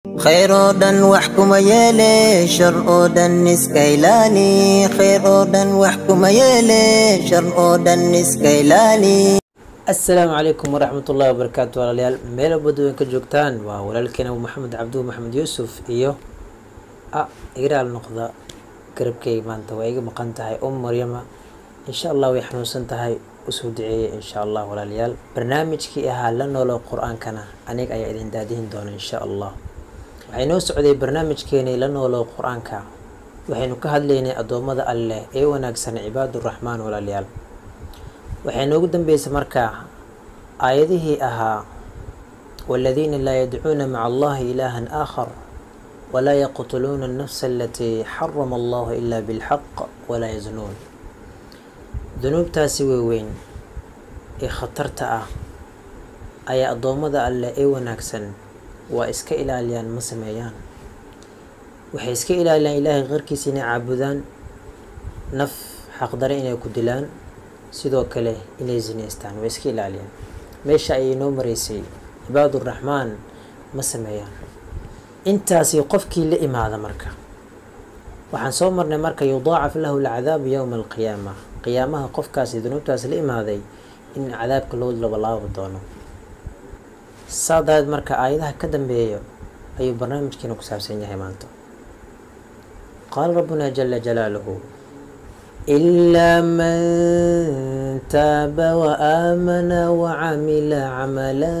khayr oo dhan wax kuma yeele shar oo dhan iska ilaali khayr oo dhan wax kuma yeele shar oo dhan iska ilaali asalaamu calaykum waraxmatullahi wabarakaatu walaalayaal meel walba weyn ka joogtaan waa walaalkeena abu maxamed cabduhu maxamed yuusuf iyo a igaraal noqda garabkeyga maanta waa iga maqan tahay um maryama insha allah way xanuunsan tahay usoo duceeya insha allah walaalayaal barnaamijkii ahaa la noolo qur-aankana aniga ayaa idin daadihin doona insha allah waxay noo socday barnaamijkeenii la noolo qur-aanka waxaynu ka hadlaynay addoommada alleh ee wanaagsan cibaaduraxmaan walaalayaal waxay noogu dambeysay markaa aayadihii ahaa waladiina laa yadcuuna maca allahi ilaahan aakhar walaa yaqtuluuna alnafsa alatii xarama allahu ila bilxaq walaa yaznuun dunuubtaasi waaweyn ee khatarta ah ayaa addoommada alleh ee wanaagsan waa iska ilaaliyaan ma sameeyaan waxay iska ilaaliyaan ilaahay qarkiisa inay caabudaan naf xaqdare inay ku dilaan sidoo kale inay zinaystaan way iska ilaaliyaan meesha ayay noo maraysay cibaaduraxmaan ma sameeyaan intaasi qofkii la imaada marka waxaan soo marnay marka yudaacaf lahu alcadaabu yowma alqiyaama qiyaamaha qofkaasi dunuubtaasi la imaaday in cadaabka loo labalaabi doono saa dareed marka aayadaha ka dambeeya ayuu barnaamijkeena ku saabsan yahay maanta qaala rabbuna jala jalaaluhu إلا من تاب وآمن وعمل عملا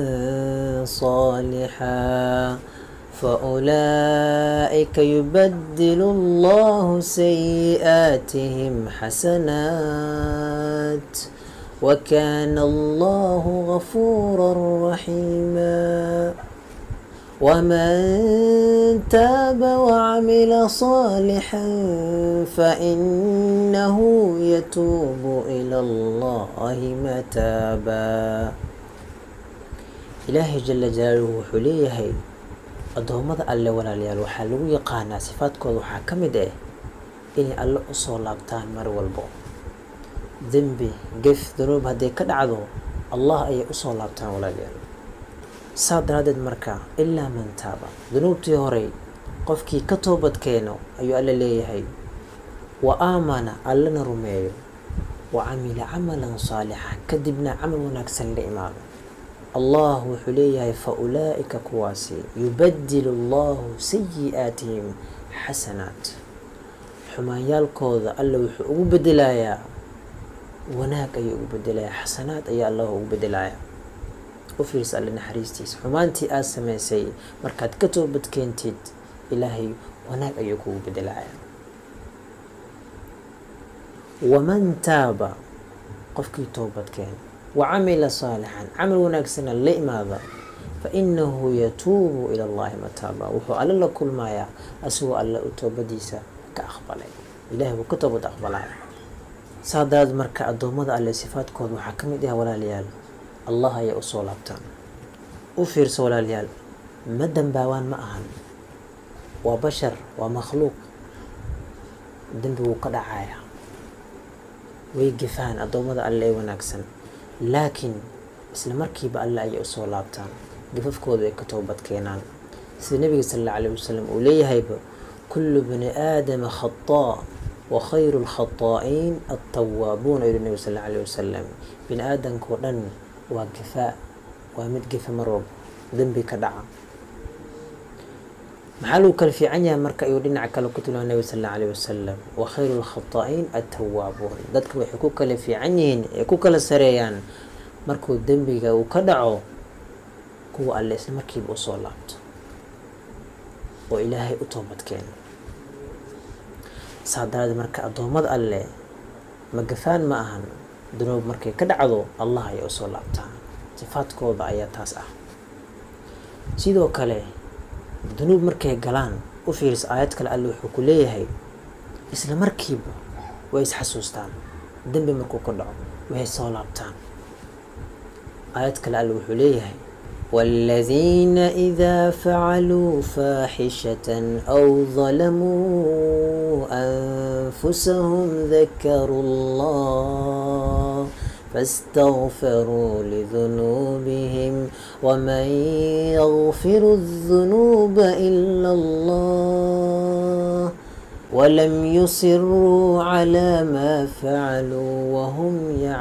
صالحا فأولئك يبدل الله سيئاتهم حسنات وكان الله غفورا رحيما ومن تاب وعمل صالحا فإنه يتوب إلى الله متابا إلهي جل جلاله وحليهي addoommada alle walaalayaal waxaa lagu yaqaanaa sifaadkooda waxaa ka mid ah inay alle usoo laabtaan mar walbo dembi gef danuub hadday ka dhacdo allah ayay usoo laabtaan walaalayaal saa daraadeed marka ilaa man taaba dunuubtii horey qofkii ka toobad keeno ayuu alle leeyahay wa aamana allana rumeeyo wa camila camalan saalixa kadibna camal wanaagsan la imaado allah wuxuu leeyahay fa ulaa'ika kuwaasi yubadilu allahu sayi-aatihim xasanaat xumaanyaalkooda alle wuxuu ugu bedelayaa wanaag ayuu ugu bedelayaa xasanaad ayaa allah ugu bedelayaa u fiirsa alle naxariistiisa xumaantii aada samaysay markaad ka toobad keentid ilaahay wanaag ayuu kugu bedelaya waman taaba qofkii toobad keen wa camila saalixan camal wanaagsana la imaada fa inahu yatuubu ila allahi mataaba wuxuu alle la kulmayaa asigoo alle u toobadiisa ka aqbalay ilahay wuu ka toobad aqbalaya saa daraad marka addoommada alle sifaadkooda waxaa ka mid ah walaalayaal allah ayay usoo laabtaan u fiirso walaalayaal ma dambaawaan ma ahan waa bashar waa makhluuq dembi wuu ka dhacaya way gefaan addoommada alle ee wanaagsan laakiin isla markiiba alle ayay usoo laabtaan gafafkooda ay ka toobad keenaan sida nabiga sal alla alayh wasalam uu leeyahayba kullu bani aadama khataa wa khayru lkhataa'iin altawaabuuna yuri nabiga sal alla alayh wasalam bini aadamkao dhan waa gafaa waa mid gefa mar walba dembi ka dhaca maxaa lagu kala fiican yahay marka ayuu dhinaca kale ku tilmaamay nabi sal alla alayh wasalam wa khayru lkhataa'iin attawaabuun dadka waxay ku kala fiican yihiin ay ku kala sareeyaan markuu dembiga uu ka dhaco kuwa alle isla markiiba usoo laabto oo ilaahay u toobad keeno saa daraadee marka addoommada alle magafaan ma ahan dunuub markay ka dhacdo allah ayay usoo laabtaan sifaadkooda ayaa taas ah sidoo kale dunuub markay galaan u fiirisa aayad kale alle wuxuu ku leeyahay isla markiiba way isxasuustaan dembi markuu ka dhaco waxay soo laabtaan aayad kale alle wuxuu leeyahay والذين إذا فعلوا فاحشة أو ظلموا أنفسهم ذكروا الله فاستغفروا لذنوبهم ومن يغفر الذنوب إلا الله ولم يصروا على ما فعلوا وهم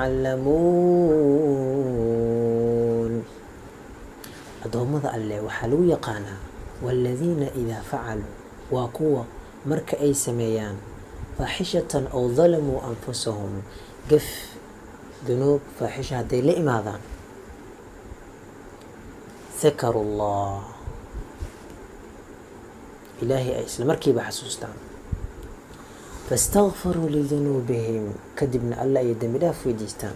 يعلمون addoommada alleh waxaa lagu yaqaanaa waaladiina idaa facaluu waa kuwa marka ay sameeyaan faaxishatan ow dalamuu anfusahum gaf dunuub faaxisha hadday la imaadaan dakaru llah ilaahay ay isla markiiba xasuustaan faاstakfaruu lidunuubihim kadibna alla ay dembi dhaaf weydiistaan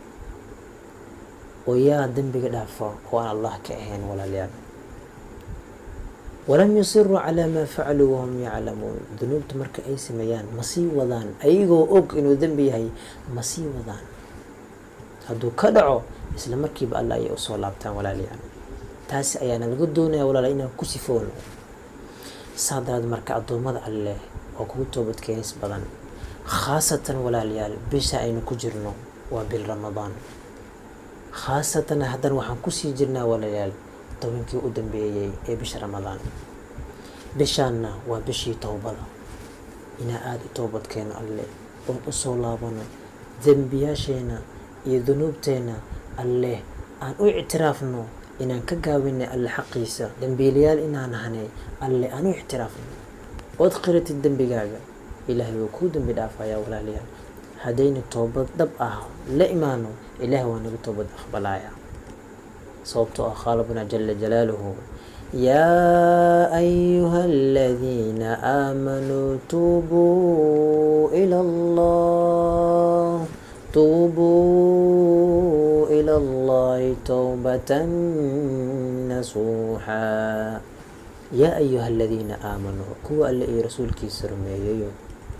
oo yaa dembiga dhaafa oo aan allah ka ahayn walaalayaal walam yusiruu calaa maa facaluu wahum yaclamuun dunuubta marka ay sameeyaan ma sii wadaan ayagoo og inuu dembi yahay ma sii wadaan hadduu ka dhaco isla markiiba alla ayay usoo laabtaan walaalayaal taasi ayaana laga doonaya walaala inaan ku sifoono saa daraad marka addoommada alleh oo kugu toobad keenis badan khaasatan walaalayaal bisha aynu ku jirno waa bil ramadaan khaasatan haddana waxaan kusii jirnaa walaalayaal tobankii u dambeeyey ee bisha ramadaan bishaanna waa bishii towbada inaa aada u toobad keeno alleh oon usoo laabano dembiyaasheena iyo dunuubteena alleh aan u ictiraafno inaan ka gaabinay alle xaqiisa dembiilayaal inaan ahnay alle aan u ictiraafno ood qiratid dembigaaga ilaahay wuu kuu dembi dhaafayaa walaalayaal haddayna toobad dhab ah la imaano ilaahay waa naga toobad aqbalaaya sababtoo ah khaalabuna jala jalaaluhu yaa ayuha aladiina aamanuu tuubuu ila allah tuubuu ila allahi towbatan nasuuxa yaa ayuha aladiina aamanuu kuwa alle iyo rasuulkiisa rumeeyayo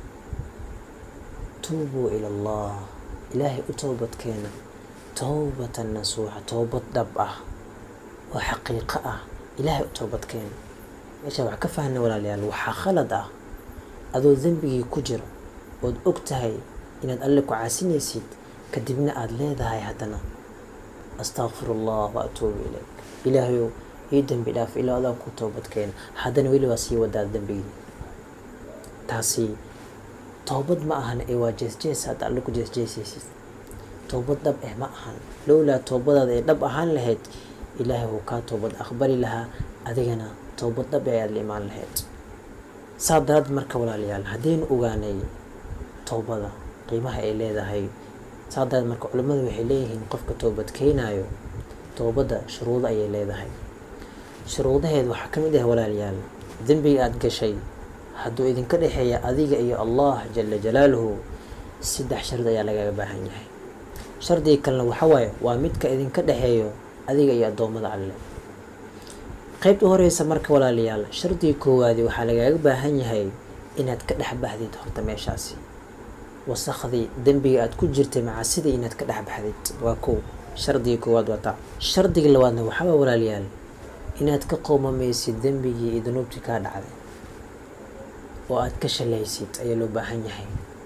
tuubuu ila allah ilaahay u toobad keena towbatan nasuuxa toobad dhab ah oo xaqiiqo ah ilaahay u toobad keena meeshaa wax ka fahna walaalayaal waxaa khalad ah adoo dembigii ku jiro ood og tahay inaad alle ku caasinaysid kadibna aada leedahay haddana astaqfiru allah wa atuubu ilayk ilaahayow ii dembi dhaaf ilaa adaan ku toobad keena haddana weli waa sii wadaa dembigii taasi toobad ma ahan ee waa jeesjees hadda alle ku jeesjeesaysid toobad dhab eh ma ahan lowlaa toobadaada ee dhab ahaan lahayd ilaahay wuu kaa toobad aqbali lahaa adigana toobad dhab ee ayaad la imaan lahayd saa daraad marka walaalayaal haddaynu ogaanay toobada qiimaha ay leedahay saa daraad marka culimmadu waxay leeyihiin qofka toobad keenaayo toobadda shuruudo ayay leedahay shuruudaheed waxaa ka mid ah walaalayaal dembiga aada gashay hadduu idinka dhexeeya adiga iyo allah jala jalaaluhu saddex shardi ayaa lagaga baahan yahay shardiga kalena waxawaaye waa midka idinka dhexeeyo adiga iyo addoommada alle qeybta horeysa marka walaalayaal shardiga koowaadi waxaa lagaaga baahan yahay inaad ka dhex baxdid horta meeshaasi wasakhdii dembiga aada ku jirtay macasidii inaad ka dhex baxdid waa kow shardiga koowaad waa taa shardiga labaadna waxaawaa walaalayaal inaad ka qoomamaysid dembigii iyo dunuubtii kaa dhacday oo aada ka shalaysid ayaa loo baahan yahay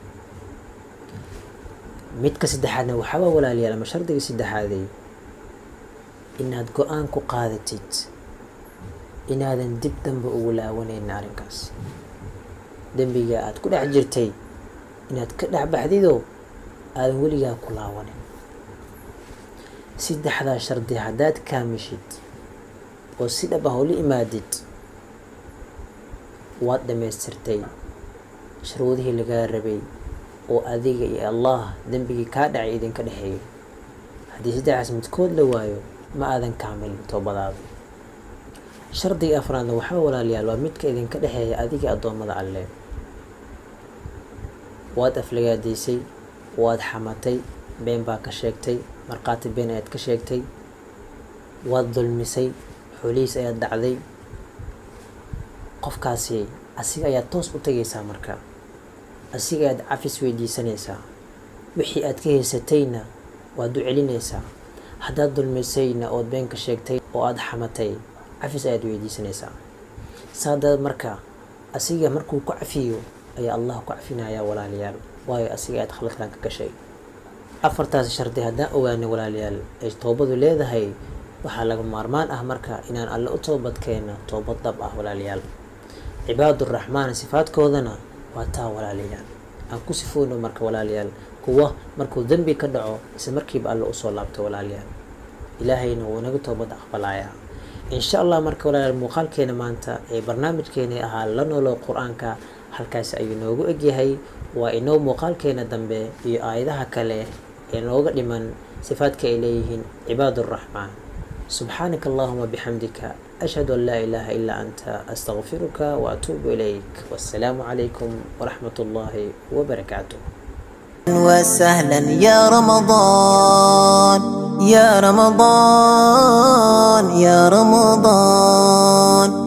midka saddexaadna waxaaba walaalayaal ama shardiga saddexaaday inaad go-aan ku qaadatid inaadan dib dambe ugu laawanaynin arrinkaas dembiga aada ku dhex jirtay inaad ka dhex baxdidoo aadan weligaa ku laawanin saddexdaa shardi haddaad kaamishid oo si dhab ah ula imaadid waad dhammaystirtay shuruudihii lagaa rabay oo adiga iyo allah dembigii kaa dhacay idinka dhexeeyo haddii saddexaas midkood la waayo ma aadan kaamilin toobadaada shardiga afraadna waxaa walaalayaal waa midka idinka dhexeeya adiga addoommada alle waad aflagaadaysay waad xamatay been baa ka sheegtay markhaati been ayaad ka sheegtay waad dulmisay xoolihiis ayaad dhacday qofkaasi asiga ayaad toos u tegaysaa marka asiga ayaad cafis weydiisanaysaa wixii aad ka haysatayna waad u celinaysaa haddaad dulmisayna ood been ka sheegtay oo aada xamatay cafis ayaad weydiisanaysaa saadaad marka asiga markuu ku cafiyo ayaa allah ku cafinayaa walaalayaal waayo asiga ayaad khaladkan ka gashay afartaas shardi haddaan ogaanay walaalayaal ay toobadu leedahay waxaa laga maarmaan ah marka inaan alle u toobad keeno toobad dhab ah walaalayaal cibaaduraxmaan sifaadkoodana waa taa walaalayaal aan ku sifoono marka walaalayaal kuwa markuu dembi ka dhaco isla markiiba alle usoo laabto walaalayaal ilaahayna wuu inaga toobad aqbalayaa insha allah marka walaalayaal muuqaalkeena maanta ee barnaamijkeeni ahaa la noolo qur-aanka halkaasi ayuu noogu egyahay waa inoo muuqaalkeena dambe iyo aayadaha kale ee nooga dhiman sifaadka ay leeyihiin cibaaduraxmaan subxaanaka allahuma bixamdika ashhadu an laa ilaaha ilaa anta astaqfiruka waatuubu ilayk wassalaamu calaykum waraxmat ullaahi wabarakaatuh وسهلا يا رمضان يا رمضان يا رمضان